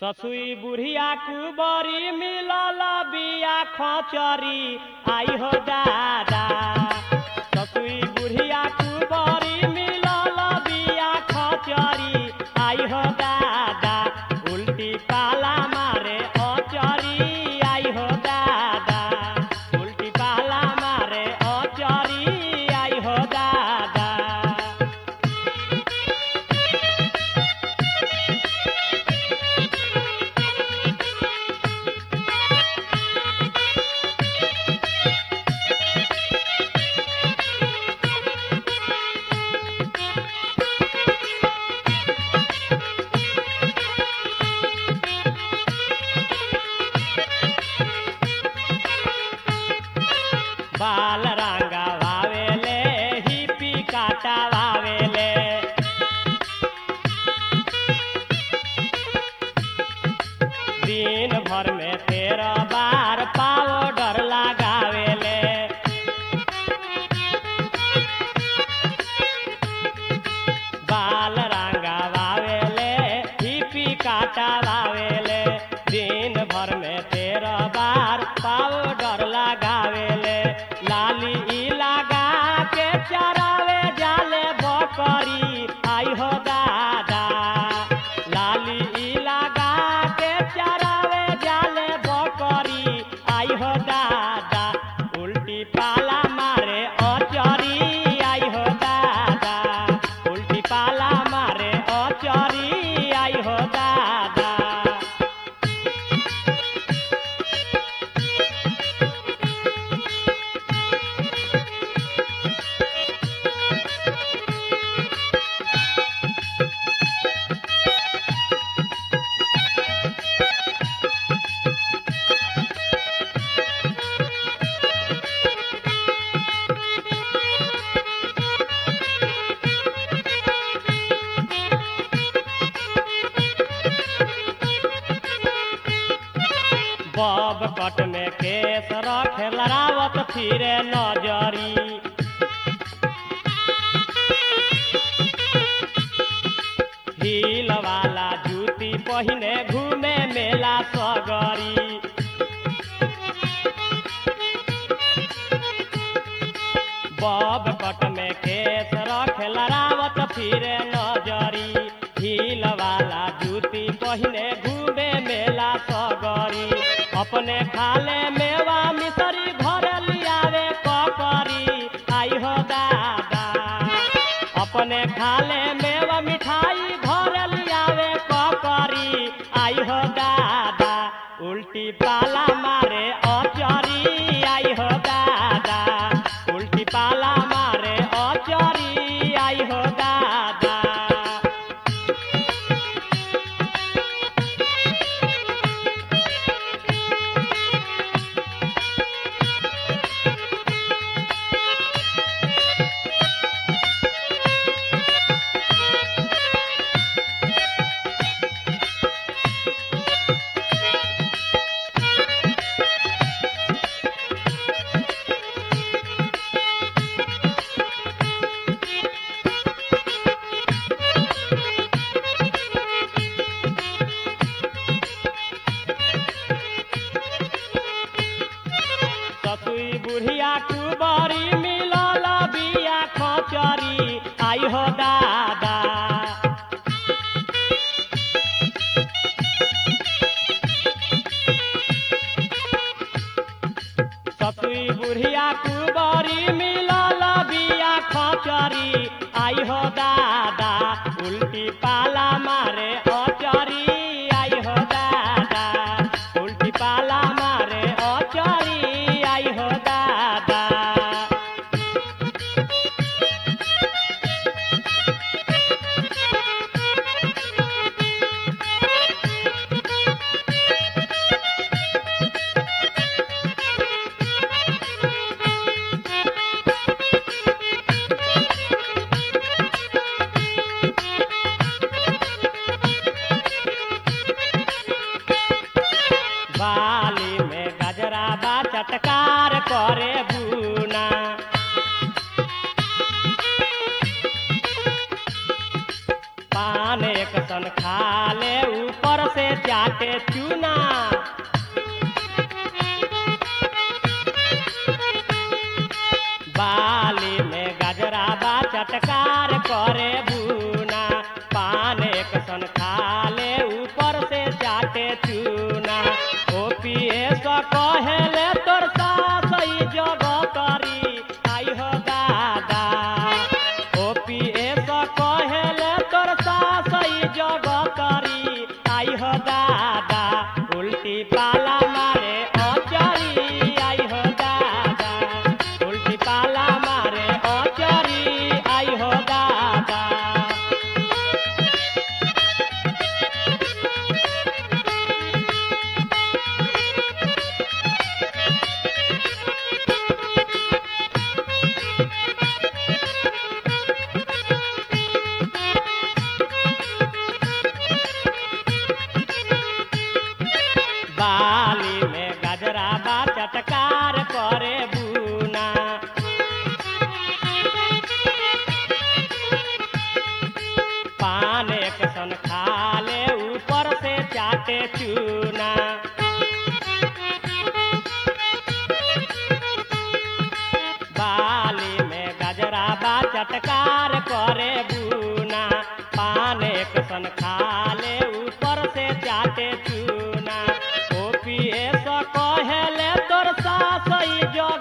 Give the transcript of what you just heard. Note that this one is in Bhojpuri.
ससुई बुढ़िया कुबरी मिलल बिया खचरी आई हो दादा ससुई बुढ़िया कुबरी मिलल बिया खचरी आई हो दादा उल्टी पाला मारे अचरी आई हो दादा उल्टी पाला मारे अचरी आई हो दादा बाल रंगा वावेले हिपी काटा वावेले दिन भर में तेरह बार पाउडर लगावेले बाल रंगा वावेले हिपी काटा वावेले दिन भर में तेरह बार पाउडर लगावेले लाली ई लगा के चरावे जाले बकरी आई हो दादा लाली ई लगा के चरावे जाले बकरी आई हो दादा उल्टी पाला मारे अचरी आई हो दादा उल्टी पाला मारे अचरी आई हो दादा बब कट में केस रख लड़ावत फिरे नजरी हील वाला जूती पहिने घूमे मेला सगरी बब कट में केस रख लड़ावत फिरे नजरी हील वाला जूती पहिने घूमे मेला सगरी अपने खाले मेवा मिसरी घर लियावे ककरी आई हो दादा अपने खाले मेवा मिठाई घर लियावे ककरी आई हो दादा उल्टी पाला मारे अचरी आई हो दादा उल्टी पाला मारे अचरी आई हो दादा ससुई बुढ़िया कुबरी मिलल बिया खचरी आई हो दादा ससुई बुढ़िया कुबरी मिलल बिया खचरी आई हो दादा उल्टी पाला मारे अचरी आई हो दादा उल्टी पाला मारे अचरी आई हो दादा बाली में गजरा बा चटकार करे बुना पान एक सन खा ले ऊपर से चाटे चूना बाली में गजरा बा चटकार करे बुना पान एक सन खाले ऊपर से चाटे चूना ओ पिए सो कहेले तोर सासई जग करी आई हो दादा ओ पिए सो कहेले तोर सासई जग करी आई हो दादा उल्टी पाला मारे अचरी आई हो दादा उल्टी पाला मारे अचरी आई हो दादा बाली में गजरा बा चटकार करे बुना पान एक सन खाले ऊपर से चाटे चूना बाली में गजरा बा चटकार करे बुना पान एक सन खाले ऊपर से चाटे चूना ओ पिए सो कहेले तोर सासई जो